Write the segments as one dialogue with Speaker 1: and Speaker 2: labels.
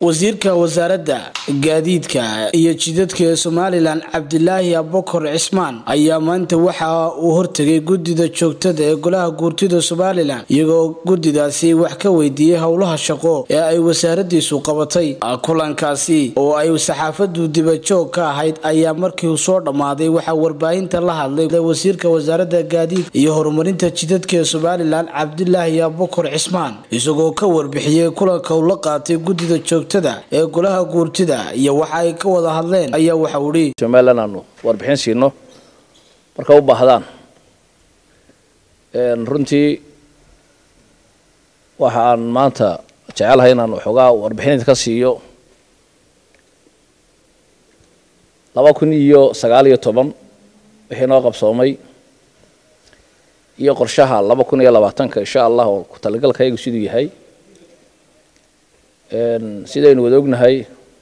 Speaker 1: wasiirka wasaaradda gaadiidka iyo jidadka ee somalilan cabdilaahi abokor cismaan ayaa maanta waxa uu hortegay guddida joogtada ee golaha guurtida somalilan iyagoo guddidaasi wax ka weydiiyey howlaha shaqo ee ay wasaaradiisu qabatay kulankaasi oo ay saxaafadu dibajoog ka ahayd ayaa markii uu soo dhammaaday waxaa warbaahinta la hadlay wasiirka wasaaradda gaadiidka iyo horumarinta jidadka ee somalilan cabdilaahi abokor cismaan isagoo ka warbixiyey kulanka uu la qaatay guddida joogta ee golaha guurtida iyo waxa ay ka wada hadleen ayaa waxa uu hi
Speaker 2: somalilan aanu warbixin siino marka u baahdaan runtii waxa aan maanta jecelahay inaan waxoogaa warbixin ka siiyo laba kun iyo sagaal iyo toban wixii noo qabsoomay iyo qorshaha laba kun iyo labaatanka insha allah oo ku talagalkaygu siduu yahay sidaynu wada ognahay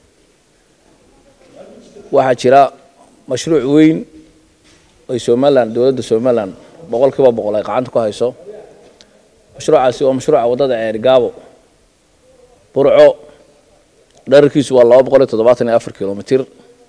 Speaker 2: waxaa jira mashruuc weyn ay somalilan dowladda somalilan boqol kiiba boqol ay gacanta ku hayso mashruucaasi waa mashruuca waddada ceerigaabo burco dherarkiisu waa laba boqol iyo toddobaatan iyo afar kilomitr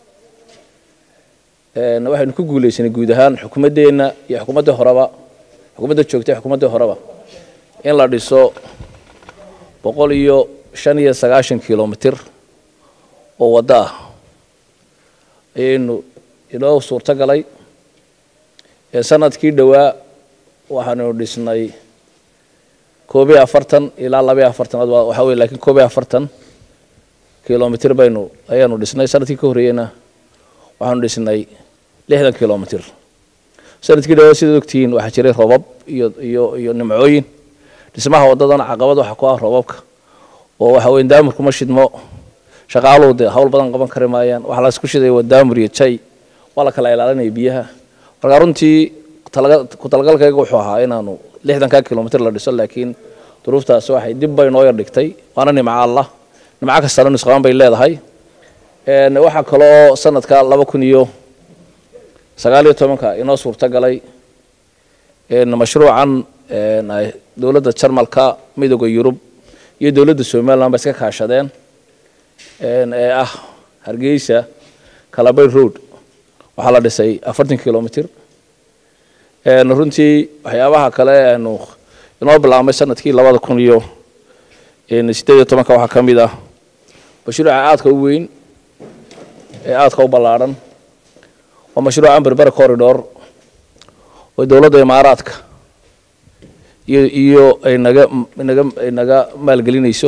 Speaker 2: waxaynu ku guuleysanay guud ahaan xukuumaddeenna iyo xukuumaddii horeba xukuumadda joogtay xukuumaddii horeba in la dhiso boqol iyo shan iyo sagaashan kilomitr oo waddo ah ayaynu inoo suurto galay sanadkii dhowaa waxaanu dhisnay koob iyo afartan ilaa laba iyo afartan waxaa wey lakin koob iyo afartan kilomitr baynu ayaanu dhisnay sanadkii ka horreeyeyna waxaanu dhisnay lixdan kilomitr sanadkii dhawaa sidaad ogtihiin waxaa jiray robab iyo iyo iyo nimcooyin dhismaha waddadana caqabad waxa ku ah robabka oo waxa weye daamurku ma shidmo shaqaaluhu dee hawl badan qaban kari maayaan waxa laisku shidaya waa daamur iyo jay waa la kala ilaalinaya biyaha marka runtii ku talagalkayga wuxuu ahaa inaanu lixdanka kilomitr la dhiso laakiin duruuftaasi waxay dib bay noo yar dhigtay waana nimco allah nimco kastana nusqaan bay leedahay waxaa kaloo sanadka laba kun iyo sagaal iyo tobanka inoo suurto galay mashruucan dowladda jarmalka midooda yurub iyo dowladda somalilan ba iska kaashadeen ee ah hargeysa calabay road waxaa la dhisay afartan kilomitr runtii waxyaabaha kale aanu inoo bilaabmay sanadkii labada kun iyo sideed iyo tobanka waxaa ka mid ah mashruuca aadka u weyn ee aadka u ballaadhan waa mashruucan berbera corridor oo dowladda imaaraadka iyo iyo ay naga naga ay naga maalgelinayso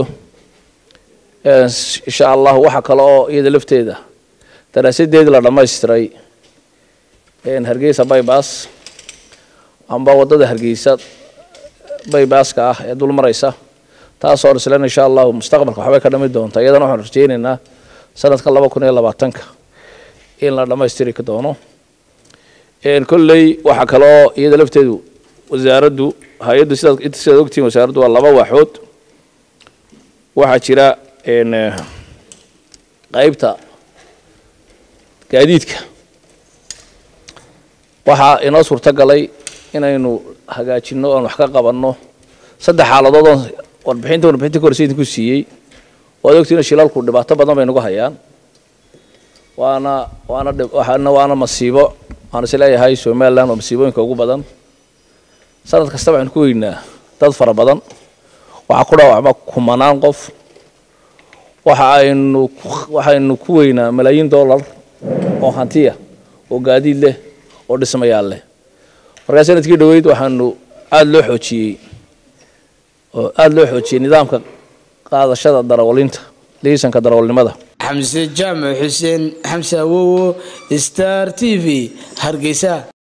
Speaker 2: insha allah waxa kale oo iyada lafteeda daraasadeedii la dhammaystiray hargeysa baybas amba waddada hargeysa baybaska ah ee dul maraysa taasoo islan insha allahu mustaqbalka waxbay ka dhami doonta iyadana waxaan rajeynaynaa sanadka laba kun iyo labaatanka in la dhammaystiri doono kolley waxaa kale oo iyada lafteedu wasaaraddu hay-addu sidaad sidaad ogtihiin wasaaraddu waa laba waaxood waxaa jira qeybta gaadiidka waxaa inoo suurto galay inaynu hagaajino oan wax ka qabanno saddex xaaladood oon warbixinta warbixinta ka horse idinku siiyey waad ogtihiin shilalku dhibaato badan bay nagu hayaan waana waana waana waana masiibo waan is leeyahay somalilan waa masiibooyinka ugu badan sanad kasta waxaynu ku weynaa dad fara badan waxaa ku dhaawacma kumanaan qof waxa aynu waxaynu ku weynaa malaayiin dollar oo hantiya oo gaadiid leh oo dhismayaal leh markaa sanadkii dhoweyd waxaanu aada loo xoojiyey oo aada loo xoojiyey nidaamka qaadashada darawalinta liisanka darawalnimada
Speaker 1: xamse jaamac xuseen xamse awowo star t v hargeysa